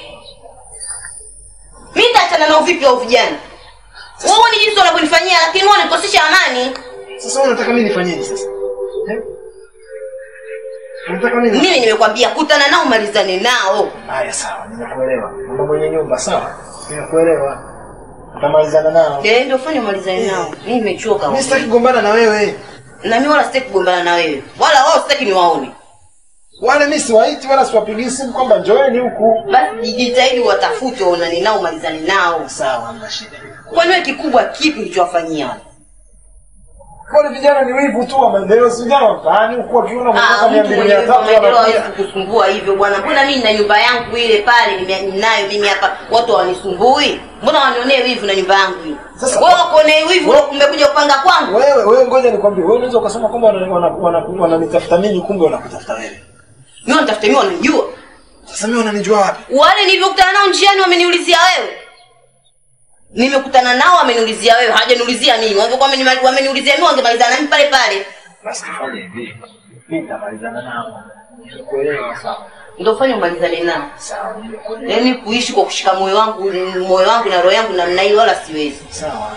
mi nitaachana nao vipi au vijana wewe ni jinsi wanavyonifanyia lakini wao wananikosesha amani Sasa wewe unataka mimi nifanyeje sasa? Eh? Unataka mimi mimi nimekwambia kutana nao malizane nao Haya sawa, nimekuelewa. Mama mwenye nyumba sawa. Nimekuelewa. Utamalizana nao. Eh, ndio fanya malizane nao mimi nimechoka Mimi sitaki kugombana na wewe. na mimi wala sitaki kugombana na wewe wala wao sitaki niwaone Wale mimi siwaiti wala siwapigii simu kwamba njoeni huku. basi jitahidi watafute waonane nao malizane nao sawa hamna shida kwani wewe kikubwa kipi ulichowafanyia wale Wale vijana ni wivu tu wa maendeleo, si vijana wa mtaani huku wakiona Ah, kutoka mia mtu mbili mwenye mia tatu maendeleo hawezi wanakuja. kukusumbua hivyo bwana. Mbona mimi na nyumba yangu ile pale nime- ninayo mimi hapa, watu hawanisumbui? Mbona wanionee wivu na nyumba yangu hii? Sasa- wewe wakuonee wivu Wewe- umekuja kupanga kwangu? Wewe wewe ngoja nikwambie, wewe unaweza ukasema kwamba wananitafuta wana, wana, wananitafuta mimi kumbe wanakutafuta wewe. Mimi wanitafuta mimi wananijua. Sasa mimi wananijua wapi? Wale nilivyokutana nao njiani wameniulizia wewe. Nimekutana nao wameniulizia wewe, hawajaniulizia mimi. Wangekuwa wamenimali- wameniulizia mimi wangemalizana na mimi pale pale. Basi tufanye hivi. Mimi nitamalizana nao. Nimekuelewa sawa. Ndio fanya umalizane nao. Sawa, nimekuelewa. Yaani kuishi kwa kushika moyo wangu, moyo wangu na roho yangu namna hiyo wala siwezi. Sawa.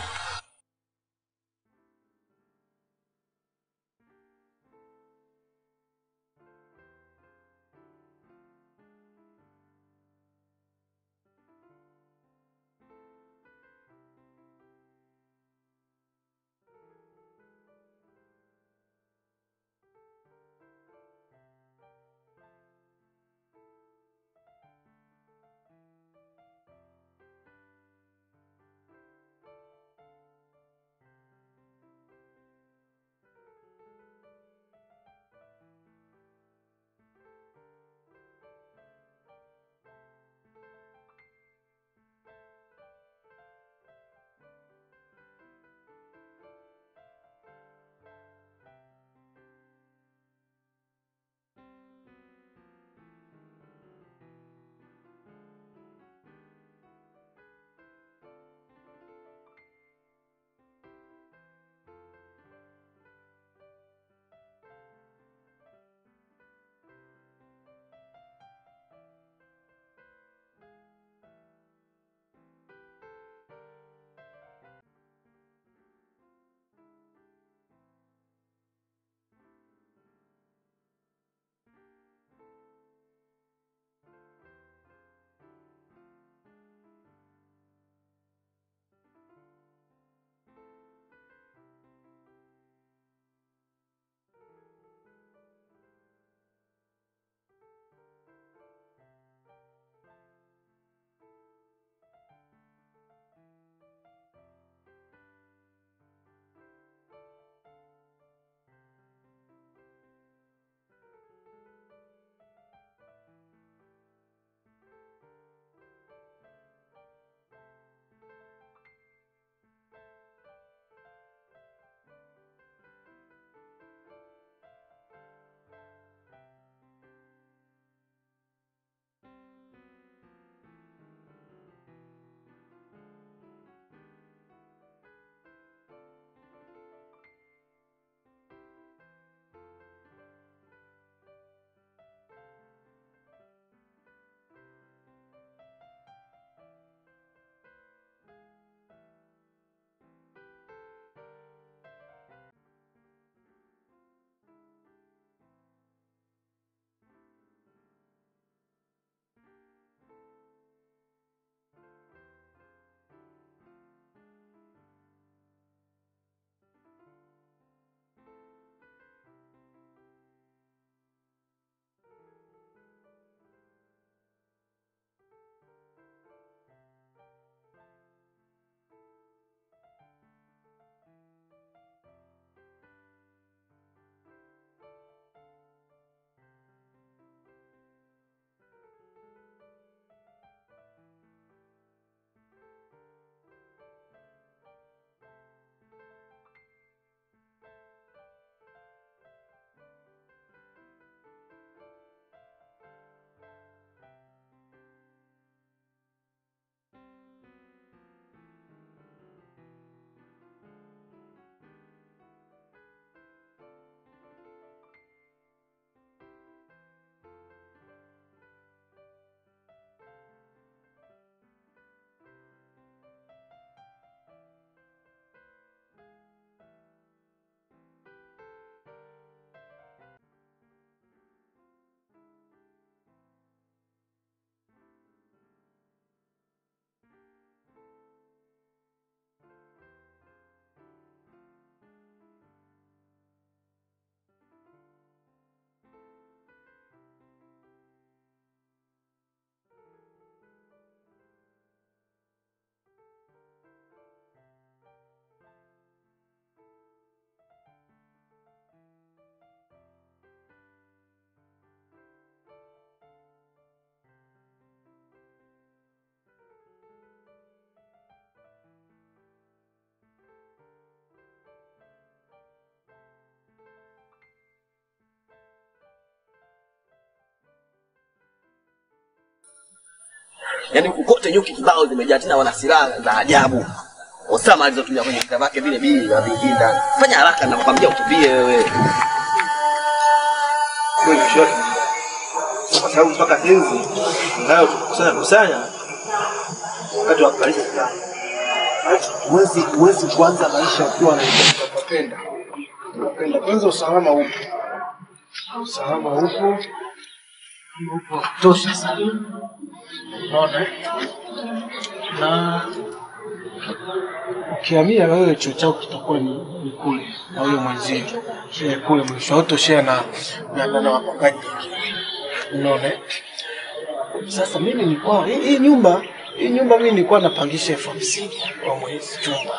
Yaani huku kote nyuki kibao zimejaa tena wana silaha za ajabu. Osama alizotumia kwenye vita vyake vile bili na vingine ndani. Fanya haraka nakwambia ukimbie wewe. Kweli shote. Kwa sababu mpaka hizi nayo tukusanya kusanya wakati wa kumaliza kitano. Huwezi huwezi kuanza maisha ukiwa na unapenda. Unapenda kwanza, usalama upo, usalama upo, upo wa kutosha sana, unaona eh? na ukihamia wewe chuo chako kitakuwa ni, ni kule na huyo mwenzio share kule mwisho hautoshare na na, na, na wapangaji wengine, unaona eh? Sasa mimi nilikuwa hii, hii nyumba hii nyumba mimi nilikuwa napangisha elfu hamsini kwa mwezi chumba,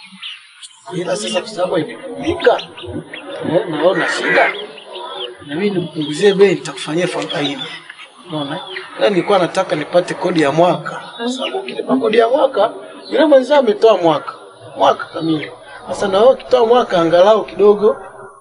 ila sasa kwa sababu imekamilika eh, naona shida na mimi nipunguzie bei, nitakufanyia elfu arobaini. Unaona, na nilikuwa nataka nipate kodi ya mwaka, kwa sababu ukilipa kodi ya mwaka yule mwenzao ametoa mwaka mwaka kamili. Sasa na wewe ukitoa mwaka angalau kidogo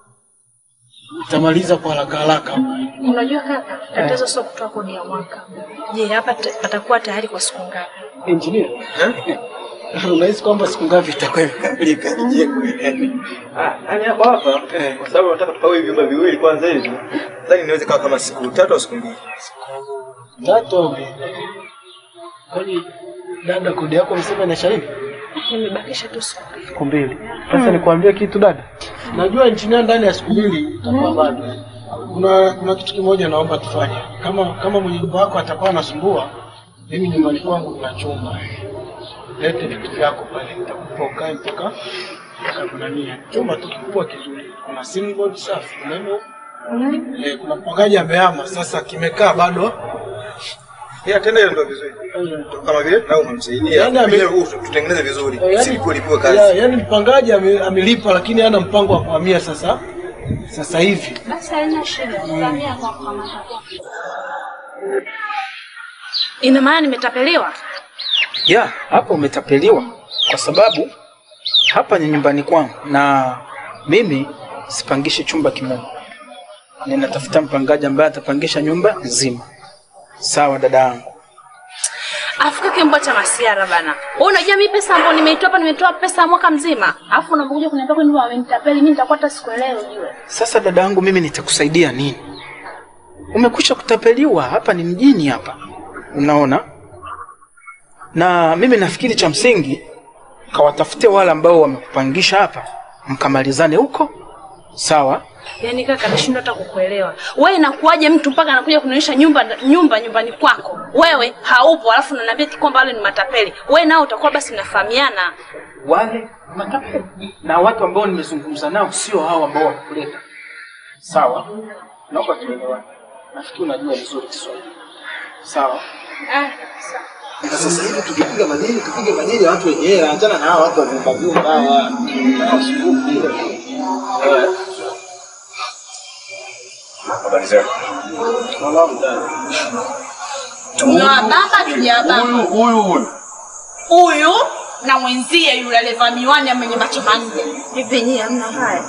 utamaliza kwa haraka haraka. Unajua kaka, tatizo sio kutoa kodi ya mwaka. Je, hapa ta- patakuwa tayari kwa siku ngapi? Engineer, unahisi kwamba siku ngapi itakuwa imekamilika jengo hili? Yaani hapa hapa kwa sababu nataka tupawe hivi vyumba viwili kwanza hivi. Nadhani niweze kawa kama siku tatu au siku mbili. Tatu au mbili. Kwani dada, kodi yako msema inaisha lini? Nimebakisha tu siku mbili. Siku mbili. Sasa nikwambie kitu dada, najua engineer ndani ya siku mbili itakuwa bado. Kuna kuna kitu kimoja naomba tufanye. Kama kama mwenye nyumba wako atakuwa anasumbua, mimi nyumbani kwangu kuna chumba. Lete vitu vyako pale, nitakupa ukae mpaka mpaka kunania. Chumba tu kikubwa kizuri. Kuna simu board safi, umeme upo. Eh, kuna mpangaji amehama sasa, kimekaa bado Yeah, tena hiyo ndio vizuri. Kama vile na umemsaidia. Yaani ame- Vile huu tutengeneze vizuri. Eh, Si lipiwe kazi. ya- yaani mpangaji ame- amelipa lakini hana mpango wa kuhamia sasa sasa hivi. Basi haina shida, tutamia kwa kukamata. Ina maana nimetapeliwa? ya hapa umetapeliwa kwa sababu hapa ni nyumbani kwangu na mimi sipangishi chumba kimoja ninatafuta mpangaji ambaye atapangisha nyumba nzima sawa dada yangu Afu kake mbwa cha masiara bana. Wewe unajua mimi pesa ambayo nimeitoa hapa nimetoa pesa ya mwaka mzima. Afu unakuja kuniambia kwamba wamenitapeli mimi nitakuwa hata sikuelewi ujue. sasa dada yangu mimi nitakusaidia nini umekwisha kutapeliwa hapa ni mjini hapa unaona na mimi nafikiri cha msingi kawatafute wale ambao wamekupangisha hapa mkamalizane huko sawa Yaani kaka nashindwa hata kukuelewa. Wewe inakuwaje mtu mpaka anakuja kunionyesha nyumba nyumba nyumbani kwako? Wewe haupo alafu unaniambia eti kwamba wale ni matapeli. Wewe nao utakuwa basi mnafahamiana. wale matapeli na watu ambao nimezungumza nao sio hao ambao wamekuleta sawa naomba tuelewane nafikiri unajua vizuri kiswahili sawa Ah, Na sasa hivi tukipiga madini, tupige madini ya watu wenyewe, achana na hawa watu wa vyumba vyumba hawa. Hawasumbuki. Eh. Habari zenu. Tumewabamba tujawabamba. Huyu huyu. Huyu na mwenzie yule aliyevaa miwani ya mwenye macho manne. hivi nyinyi hamna haya.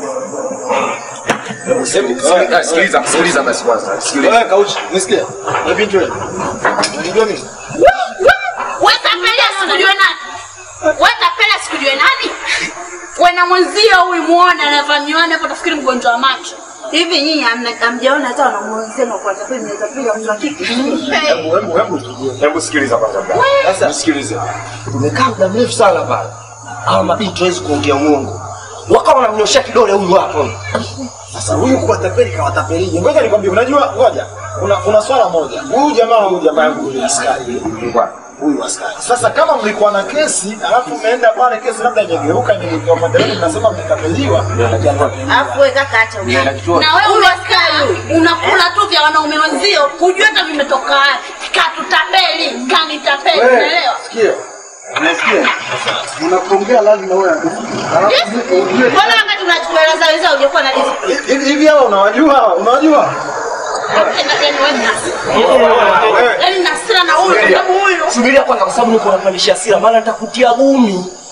Sikiliza, sikiliza, sikiliza basi kwanza. Sikiliza. Wewe kauchi, nisikia. Wewe binti wewe. Unajua mimi? Wewe tapeli sikujue nani? Wewe tapeli sikujue nani? Wewe na mwenzio huyu muone anavaa miwani hapo tafikiri mgonjwa wa macho. Hivi nyinyi hamna- hamjaona hata wanamuonzema kwa tapeli mnaweza piga mtu wa kike. Hebu hebu hebu hebu sikiliza kwanza bwana. Sasa sikilize. Tumekaa muda mrefu sana pale. Hawa mabinti hawezi kuongea uongo. Wakawa wanamnyoshea kidole huyu hapo. Sasa huyu kuwatapeli kawatapelije? Ngoja nikwambie, unajua, ngoja kuna kuna swala moja. Huyu jamaa huyu jamaa yangu ni askari huyu askari. Sasa kama mlikuwa na kesi alafu mmeenda pale, kesi labda imegeuka imegeuka pande yenu, mnasema mmetapeliwa, Alafu wewe kaka acha ujinga. Na wewe ule askari unakula tu vya wanaume wenzio, hujui hata vimetoka wapi. Katutapeli, kanitapeli, Wewe, unaelewa? sikia, unasikia? Unapoongea lazima uwe na discipline. Alafu ujue Mbona wakati unachukua hela za wenzao hujakuwa na discipline? hivi hivi hawa unawajua hawa? Unawajua? Yaani wewe ni hasira. Yaani na hasira na huyu kwa sababu huyu Subiria kwanza kwa sababu niko napandisha hasira maana nitakutia gumi.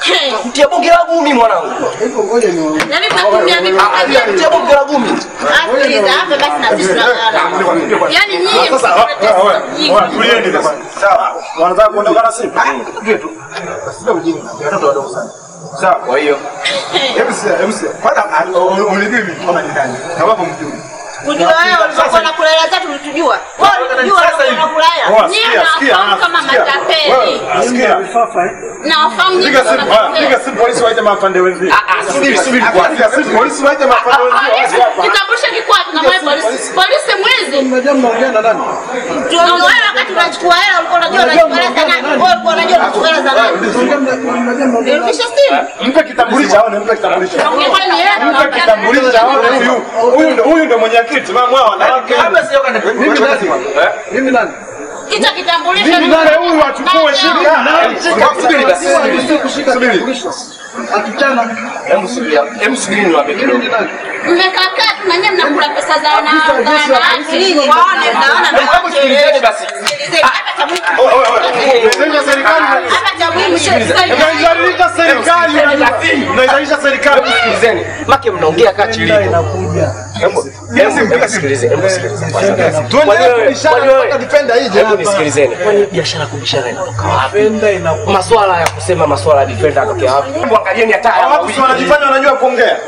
Mtia bonge la gumi mwanangu. Yaani mnatumia vitu Ah, vya Mtia bonge la gumi. Sikiliza, hapa basi na sisi tunang'ara. Yaani nyinyi Tulieni sasa. Sawa. Wanataka kuondoka na sisi? Tuje tu. Sio ujinga. Watoto wadogo sana. Sawa. Kwa hiyo hebu sasa, hebu sasa. Kwanza unijui mimi kama ni nani? Kama hapo mjui. Kujua wewe ulivyokuwa na kula hela zetu ulitujua. Wewe ulitujua ulivyokuwa na kula hela. Nyinyi mnawafahamu kama matapeli. Sikia. Na wafahamu nyinyi Piga kama simu, ah, matapeli. piga simu polisi waite mafande wenzio. Ah, ah, subiri, subiri kwanza. Piga simu polisi waite mafande wenzio waje hapa. Kitambulisho kiko wapi na mwe polisi? Polisi mwizi. Unajua mnaongea na nani? Tunaona wewe wakati unachukua hela ulikuwa unajua unachukua hela za nani? Wewe ulikuwa unajua unachukua hela za nani? Nirudishe simu. Mpe kitambulisho aone, mpe kitambulisho. Ungekuwa ni hela Mpe tunaongea. kitambulisho aone huyu. Huyu ndo huyu ndo mwenyekiti mama wao wanawake. Mimi nani? Mimi nani? Hicho kitambulisho Mimi ni- nani huyu achukue shika. Subiri basi. Subiri. Atuchana. Hebu subiri. Hebu subiri niwape kidogo. Mmekaa kaa tu na nyinyi mnakula pesa za wana za wanawake. Waone mnaona Hebu sikilizeni basi. Sikilizeni, hapa cha muhimu. Unaizalisha serikali. Hapa cha muhimu Unaizalisha serikali. Unaizalisha serikali. Hebu sikilizeni. Make mnaongea kaa chini. Hebu hebu hebu sikilizeni. Hebu sikilizeni. Tuendelee kubishana mpaka defender ije Hebu hapa. nisikilizeni. Kwani biashara kubishana inatoka wapi? Maswala ya kusema maswala ya defender yanatokea wapi? Hebu angalieni hata haya Hawa watu si wanajifanya wanajua kuongea.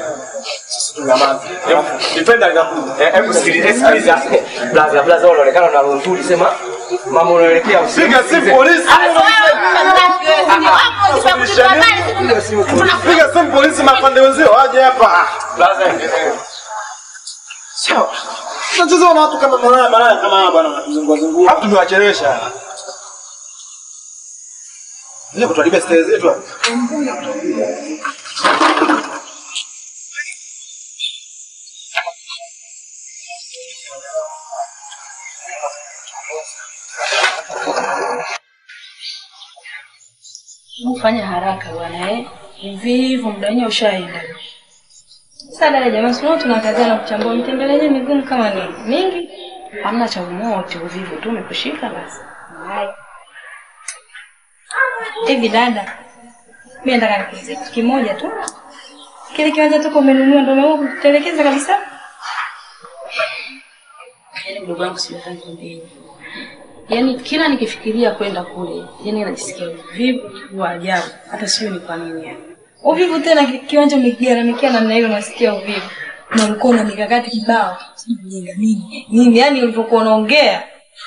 Defender inakuja. Eh, Hebu sikilize, sikiliza. Blaza, blaza wewe unaonekana una roho nzuri sema mama unaelekea usiku. Piga simu polisi. Piga simu polisi mapande wenzio waje hapa. Blaza. Sawa. Tunacheza na watu kama malaya malaya kama hawa bwana wanatuzungua zungua. Hapo tumewachelewesha. Leo kutuharibia style zetu hapa. Fanya haraka bwana eh. Hivi hivyo muda wenyewe ushaenda. Sasa dada jamani, sio tunakazana kuchambua mitembele yenyewe migumu kama ni mingi. Hamna cha umoto uvivu tu umekushika basi. Hai. Hivi dada. Mimi nataka nikuulize kitu kimoja tu. Kile kiwanja tuko umenunua ndio umeamua kutelekeza kabisa? Yaani mdogo wangu sijui hata nikwambie hivi. Yaani kila nikifikiria kwenda kule, yaani najisikia uvivu wa ajabu. Hata sijui ni kwa nini yani. Uvivu tena ki- kiwanja umekigharamikia namna hiyo unasikia uvivu. Na ulikuwa na mikakati kibao. Sijui kujenga nini. Nini yani ulivyokuwa unaongea.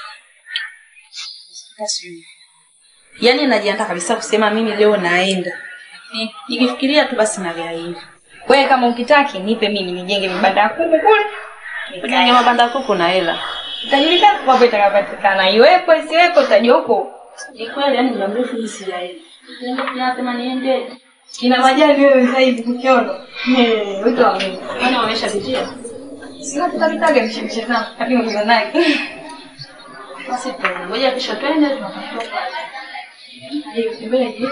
Hata sijui. Yaani najiandaa kabisa kusema mimi leo naenda. Ni- Nikifikiria tu basi nagairi. Wewe kama ukitaki nipe mimi nijenge vibanda kuku kule. Ujenge mabanda kuku na hela. Itajulikana kwamba itakapatikana. Iwepo isiwepo utajua huko. Ni kweli yani muda mrefu mimi sijaenda. Niende tunasema niende. Kina majali wewe sasa hivi kukiona. Eh, wito wa mimi. Kwani wameshapitia? Sina tutapitaga mshimshe zangu. Lakini kuna naye. Basi tuende. Ngoja kesho twende tunatafuta. Hiyo kibeje?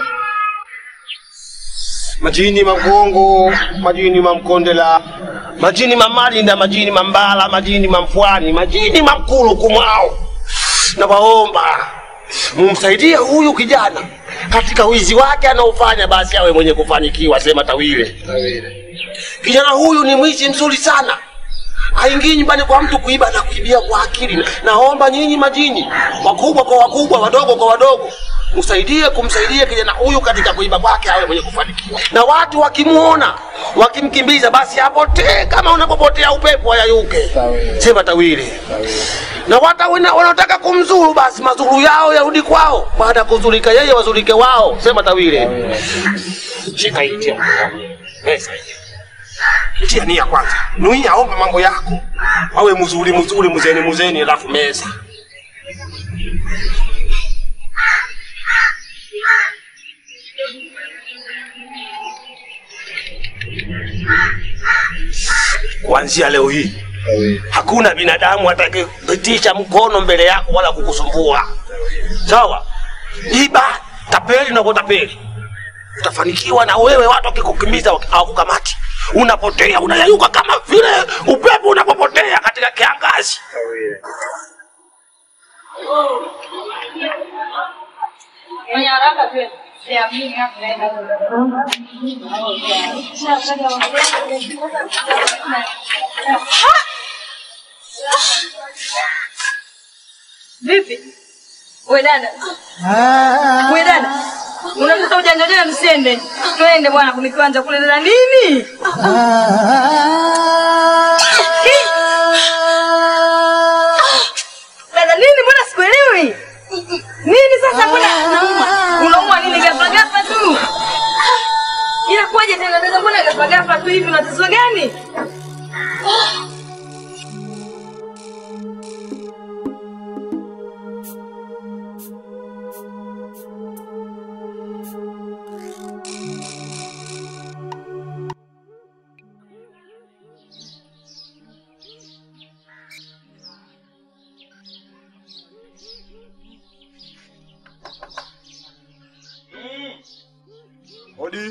majini magongo majini mamkondela majini mamalinda majini mambala majini mamfwani majini mamkulu kumwao nawaomba mumsaidie huyu kijana katika wizi wake anaofanya basi awe mwenye kufanikiwa sema tawile kijana huyu ni mwizi mzuri sana aingii nyumbani kwa mtu kuiba na kuibia kwa akili naomba nyinyi majini wakubwa kwa wakubwa wadogo kwa wadogo msaidie kumsaidia kijana huyu katika kuiba kwake awe mwenye kufanikiwa na watu wakimwona wakimkimbiza basi apotee kama unapopotea upepo ayayuke sema tawili na wata wana- wanaotaka kumzuru basi mazuru yao yarudi kwao baada ya kuzulika yeye wazulike wao sema tawili shika hii tia pesa hii tia nia kwanza nuia aombe mambo yako awe mzuri mzuri mzeni mzeni alafu meza kuanzia leo hii hakuna binadamu atakayepitisha mkono mbele yako wala kukusumbua sawa iba tapeli na kutapeli utafanikiwa na wewe watu wakikukimbiza waki- hawakukamati unapotea unayayuka kama vile upepo unapopotea katika kiangazi Fanya haraka tu. Vipi? We dada. We dada. Unataka ujanja ujanja msende. Twende bwana kuni kiwanja kule dada nini? Dada nini mbona sikuelewi? Nini sasa mbona naumwa? Unaumwa nini ghafla ghafla tu? Inakuwaje tena dada mbona ghafla ghafla tu hivi una tatizo gani? Odi.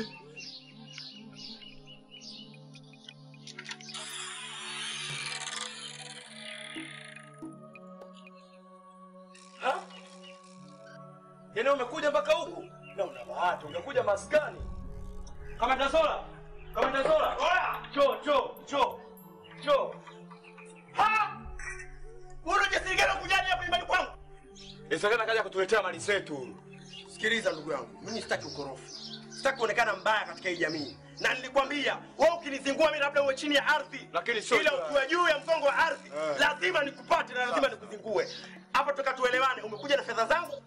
Ha? Yaani umekuja mpaka huku? Na una bahati, ungekuja maskani. Kama tasola. Kama tasola. Oya, cho cho cho. Cho. Ha? Wewe unajisikia gani kujaje hapa nyumbani kwangu? Inawezekana kaja kutuletea mali zetu. Sikiliza ndugu yangu, mimi sitaki ukorofi. Sitaki kuonekana mbaya katika hii jamii. Na nilikwambia, wewe ukinizingua mimi labda uwe chini ya ardhi. Lakini sio ila ukiwa juu ya mgongo wa ardhi, Eh. lazima nikupate na lazima nikuzingue. Hapa toka tuelewane, umekuja na fedha zangu?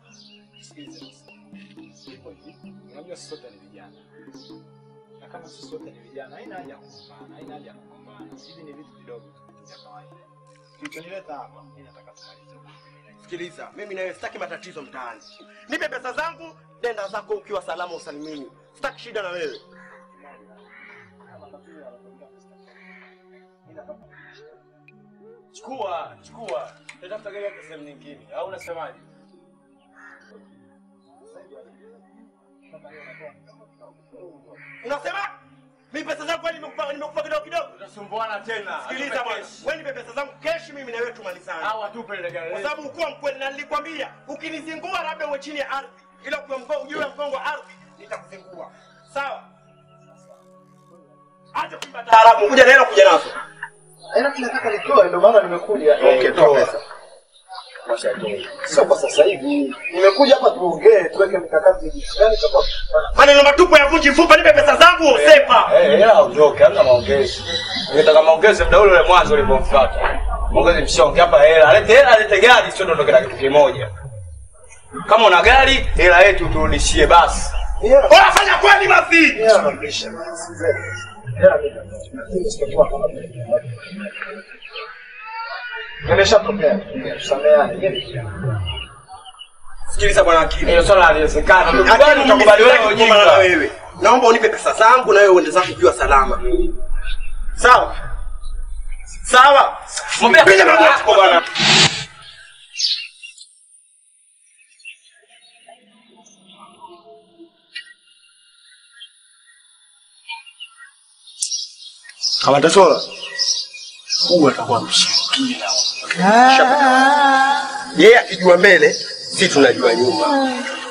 Unajua sisi sote ni vijana, na kama sisi sote ni vijana, haina haja ya kugombana, haina haja ya kugombana. Hivi ni vitu vidogo tu, vitu vya kawaida. Kilichonileta hapa, mimi nataka tumalize Sikiliza, mimi nawe sitaki matatizo mtaani. Nipe pesa zangu, nenda zako ukiwa salama usalimini. Sitaki shida na wewe. Chukua, chukua. Tatafuta gari yako sehemu nyingine. Au unasemaje? Unasema? Mimi pesa zangu kwani nimekupa nimekupa kidogo kidogo? Tutasumbuana tena. Sikiliza Atupe bwana. cash. Wewe nipe pesa zangu cash mimi na wewe tumalizane. Au atupe ile gari. Kwa sababu ukuwa mkweli na nilikwambia ukinizingua labda uwe chini ya ardhi. Ila ukiwa mgongo juu ya mgongo wa ardhi nitakuzingua. Sawa? Acha kuimba taarabu, kuja na hela kuja nazo. Hela tunataka nitoe, ndio maana nimekuja. Okay, toa pesa. Sio kwa sasa hivi. Nimekuja hapa tuongee, tuweke mikakati jinsi gani kama Maneno matupu ya vunji mfupa, nipe pesa zangu, sepa. Eh, hela ondoke, hamna maongezi. Ningetaka maongezi muda ule ule mwanzo ulipomfuata. Maongezi mshonge hapa hela. Alete hela, alete gari, sio ndo na kitu kimoja. Kama una gari, hela yetu turudishie basi. Bora fanya kweli basi. Hela narudisha. Hela mimi. Lakini sitakuwa kama Nimeshatokea. Tusameane. Mimi Sikiliza bwana akili. Hilo swala haliwezekana. Akili Tukubali utakubali wewe sitaki kugombana ujinga. na wewe. Naomba unipe pesa zangu na wewe uende zako ukiwa salama. Sawa? Sawa? Mwambie Piga magoti kwa bwana. Kama tasola. Huyu atakuwa mshirikina. Yeye akijua mbele, si tunajua nyuma.